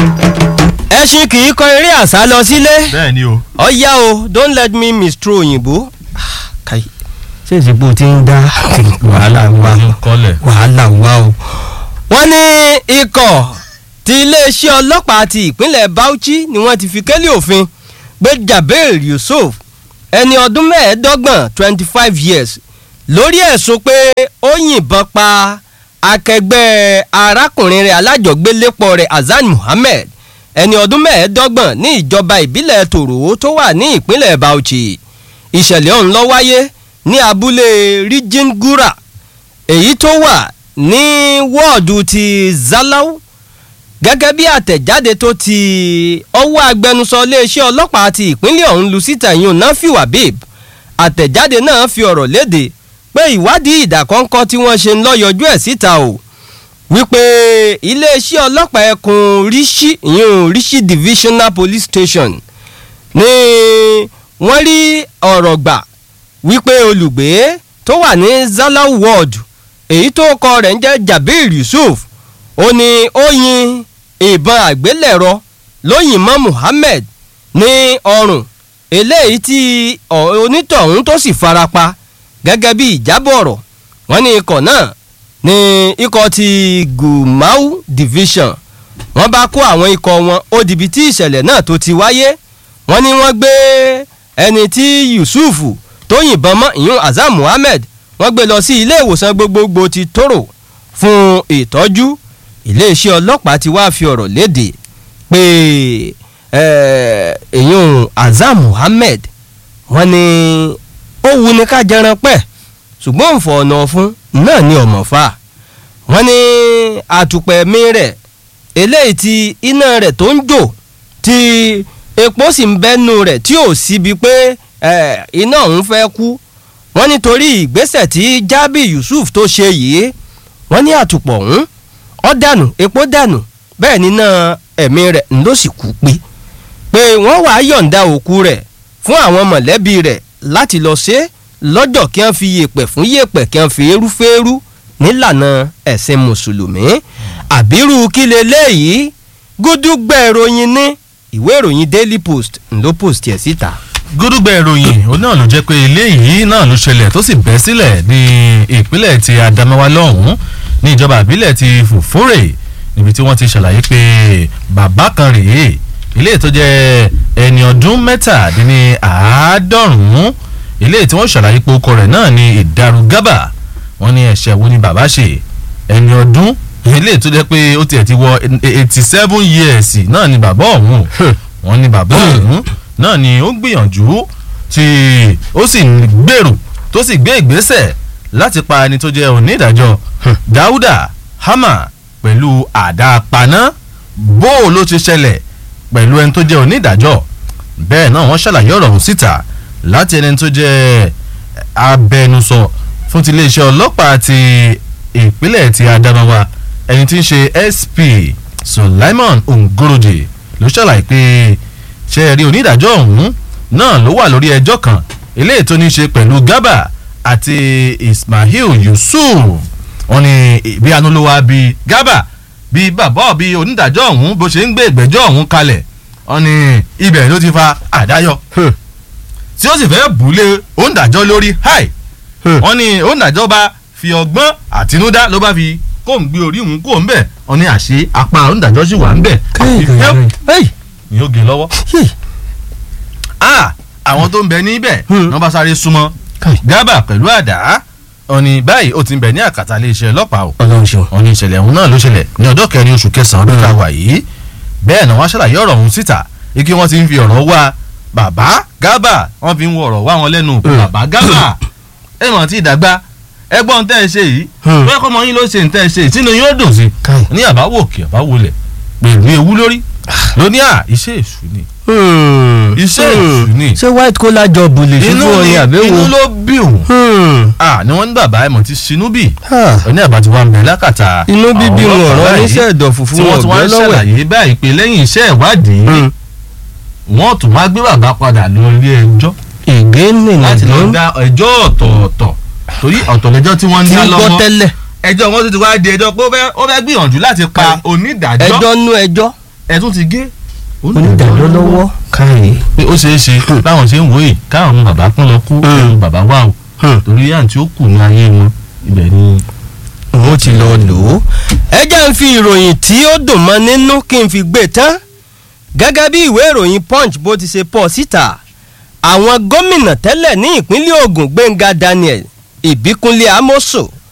ẹṣin kì í kọ eré àṣà lọ sílé bẹ́ẹ̀ ni o. ọ̀yá o don't let me mistro òyìnbó. káyì ṣé ìsìnkú ti ń dá wàhálà wá ń kọ́lẹ̀. wàhálà wá o. wọ́n ní ikọ̀ ti iléeṣẹ́ ọlọ́pàá ti ìpínlẹ̀ Bauchi ni wọ́n ti fi kélé òfin gbé Jabir Yusuf ẹni ọdún mẹ́ẹ̀ẹ́dọ́gbọ̀n twenty five years lórí ẹ̀sùn pé ó yìnbọn pa akẹgbẹ́ arákùnrin rẹ̀ alájọgbélépọ̀ rẹ̀ Hasan Muhammed ẹni ọdún mẹ́ẹ̀ẹ́dọ́gbọ̀n ní ìjọba ìbílẹ̀ tòró tó wà ní ìpínlẹ̀ Bauchi ìṣẹ̀lẹ̀ ọ̀hún ló wáyé ní abúlé Rijingura èyí tó wà ní wọ́ọ̀dù ti Zalau gẹ́gẹ́ bí àtẹ̀jáde tó ti ọwọ́ agbẹnusọ iléeṣẹ́ ọlọ́pàá ti ìpínlẹ̀ ọ̀hún lu síta yìí Nafiu Habib àtẹ̀jáde náà fi ọ̀rọ̀ léde pé ìwádìí ìdàkọ́ńkọ́ tí wọ́n ṣe ń lọ́yọjú ẹ̀ síta o wípé iléeṣẹ́ ọlọ́pàá ẹkùn Rishi ìyún Rishi Divisional Police Station ni wọ́n rí ọ̀rọ̀ gbà wípé olùgbé tó wà ní Zalau ward èyí tó kọ rẹ̀ ń jẹ́ Jabir Yusuf ó ní ó yin ìbọn àgbélẹ̀rọ lóyìn mọ́ Muhammed ní ọrùn eléyìí tí onítọ̀hún tó sì farapa gẹ́gẹ́ bí ìjábọ̀ ọ̀rọ̀ wọ́n ní ikọ̀ náà ní ikọ̀ ti Gumau Division wọ́n bá kó àwọn ikọ̀ wọn ó dìbí tí ìṣẹ̀lẹ̀ náà tó ti wáyé wọ́n ní wọ́n gbé ẹni tí Yusuf tó yìnbọn mọ́ ìyún Azam Muhammed wọ́n gbé lọ sí ilé ìwòsàn gbogbogbò ti Toro fún ìtọ́jú iléeṣẹ́ ọlọ́pàá ti wá fi ọ̀rọ̀ léde pé èyún Azam Muhammed wọ́n ní ó wu ni ká jẹran pẹ́ ṣùgbọ́n òǹfọ̀ ọ̀nà ọ̀fun náà ni ọ̀mọ̀ fà wọ́n ní àtùpẹ̀mí rẹ̀ eléyìí tí iná rẹ̀ tó ń jò tí epo sì ń bẹ́nu rẹ̀ tí ò síbi pé iná òun fẹ́ kú wọ́n nítorí ìgbésẹ̀ tí Jabi Yusuf tó ṣe yìí wọ́n ní àtùpọ̀ ọ̀hún ó dànù epo dànù bẹ́ẹ̀ níná ẹ̀mí rẹ̀ ń ló sì kú pé pé wọ́n wàá yọ̀ǹda òkú rẹ̀ fún àwọn mọ̀lẹ́bí rẹ̀ láti lọ ṣe lọ́jọ́ kí wọ́n fi yèpẹ̀ fún yèpẹ̀ kí wọ́n fi eru fẹ́rú nílànà ẹ̀sìn mùsùlùmí àbírú kí leléyìí gúdúgbẹ̀ ìròyìn ní ìwé ìròyìn Daily Post ló post ẹ̀ síta. gúdúgbẹ̀ ìròyìn òun náà ló jẹ́ pé eléyìí náà ló ṣẹlẹ̀ tó sì bẹ́ sílẹ̀ ní ìpínlẹ̀ ti Adamawa lọ́hùn-ún ní ìjọba ìbílẹ̀ ti Fufure níbi tí wọ́n ti ṣàlàyé pé bàbá kan rèé ilé tó jẹ́ ẹni ọdún mẹ́tàdínní àádọ́rùn-ún ilé tí wọ́n ṣàlàyé pé orúkọ rẹ̀ náà ni ìdarúgábà wọ́n ní ẹ̀ṣẹ̀ wo ni bàbá ṣe ẹni ọdún ilé tó jẹ́ pé ó tiẹ̀ ti wọ eighty seven years náà ni bàbá ọ̀hún wọ́n ní bàbá ọ̀hún náà ni ó gbìyànjú tí ó sì gbèrò tó sì gbé ìgbésẹ̀ láti pa ẹni tó jẹ́ onídàájọ́ Dáúdà Hama pẹ̀lú àdá paná bó o ló ti ṣẹlẹ̀ pẹ̀lú ẹni tó jẹ́ onídàájọ́ bẹ́ẹ̀ náà wọ́n ṣàlàyé ọ̀rọ̀ ọ̀hún síta láti ẹni tó jẹ́ abẹnusọ fún ti iléeṣẹ́ ọlọ́pàá ti ìpínlẹ̀ ti Adamawa ẹni tí ń ṣe SP Sulaiman Ngoroje ló ṣàlàyé pé ṣe rí onídàájọ́ ọ̀hún náà ló wà lórí ẹjọ́ kan eléyìí tó ní ṣe pẹ̀lú Garba àti Ismail Yusuf wọ́n ní bí anúlówó bí Garba bí bàbá bí onídàájọ́ ọ̀hún bó ṣe ń gbé ìgbẹ́jọ́ ọ̀hún kalẹ̀ wọ́n ní ibẹ̀ ló ti fa àdáyọ tí ó sì fẹ́ bùlé onídàájọ́ lórí háì wọ́n ní onídàájọ́ bá fi ọgbọ́n àtinúdá ló bá fi kó ń gbé orí òun kó ń bẹ̀ wọ́n ní àṣé apá onídàájọ́ sì wà ń bẹ̀ ni ó gé lọ́wọ́. àwọn tó ń bẹ níbẹ̀ wọ́n bá sáré súnmọ́ Garba pẹ̀lú àdá ọ̀nì báyìí ó ti ń bẹ ní àkàtà iléeṣẹ́ ọlọ́pàá o ọ̀nì ìṣẹ̀lẹ̀ ọ̀hún náà ló ṣẹlẹ̀ ní ọjọ́ kẹrin oṣù kẹsàn-án ọdún tá a wà yìí bẹ́ẹ̀ náà wọ́n ṣàlàyé ọ̀rọ̀ ọ̀hún síta ike wọ́n ti ń fi ọ̀rọ̀ wá bàbá Garba wọ́n fi ń wọ ọ̀rọ̀ wá wọn lẹ́nu bàbá Garba ẹ mọ̀ tí ìdàgbà ẹgbọ́n tẹ́ ẹ ṣe yìí bẹ́ẹ̀ kọ́ mọ yín ló ṣe ń tẹ́ ẹ ṣe ìtìnú yín ó dùn sí ní àbáwò òkè àbáwò lẹ̀ pẹ̀lú ewu lórí lóní à iṣẹ́ èṣù ni iṣẹ́ èṣù ni ṣé white collar job lè ṣe fún ọyìn àbẹ́wò inú ló bí òun ah ni wọ́n ní bàbá ẹ̀mọ́ ti sinú bì oní àbájú wa ń bẹ lákàtà inú bíbí wọn ọ̀rọ̀ oníṣẹ́ ẹ̀dọ̀ fùfú tí wọ́n tún wá ń ṣàlàyé báyìí pé lẹ́yìn iṣẹ́ ìwádìí wọ́n tún wá gbé bàbá padà lọ ilé ẹjọ́ ègé nìyẹn láti lọ dá ẹjọ́ ọ̀tọ̀ọ̀tọ̀ torí ọ̀tọ̀ lẹ́jọ́ tí wọ́n ń tí dá ń gbọ́ lọ́wọ́ tẹ́lẹ̀ ẹjọ́ wọn tún ti wá di ẹjọ́ pé ó fẹ́- ó fẹ́ gbìyànjú láti pa onídàájọ́ ẹjọ́ nú ẹjọ́ ẹ tún ti gé onídàájọ́ lọ́wọ́ káyé. pé ó ṣeé ṣe báwọn ṣe ń wòye káwọn bàbá kún lọ kú ẹnu bàbá wà o torí àǹtí ó kù ní ayé wọn ibẹ̀ ni. òun ti lọ lò ó. ẹ jẹ́ ń fi ìròyìn tí ó dùn mọ́ nínú kí n fi gbé tán gẹ́gẹ́ bí ìwé ìròyìn punch bó ti ṣe pọ̀ síta àwọn gómìnà tẹ́lẹ̀ ní ìpínlẹ̀ Ògùn Gbẹ́ngà Daniel Ìbíkúnlé Amoso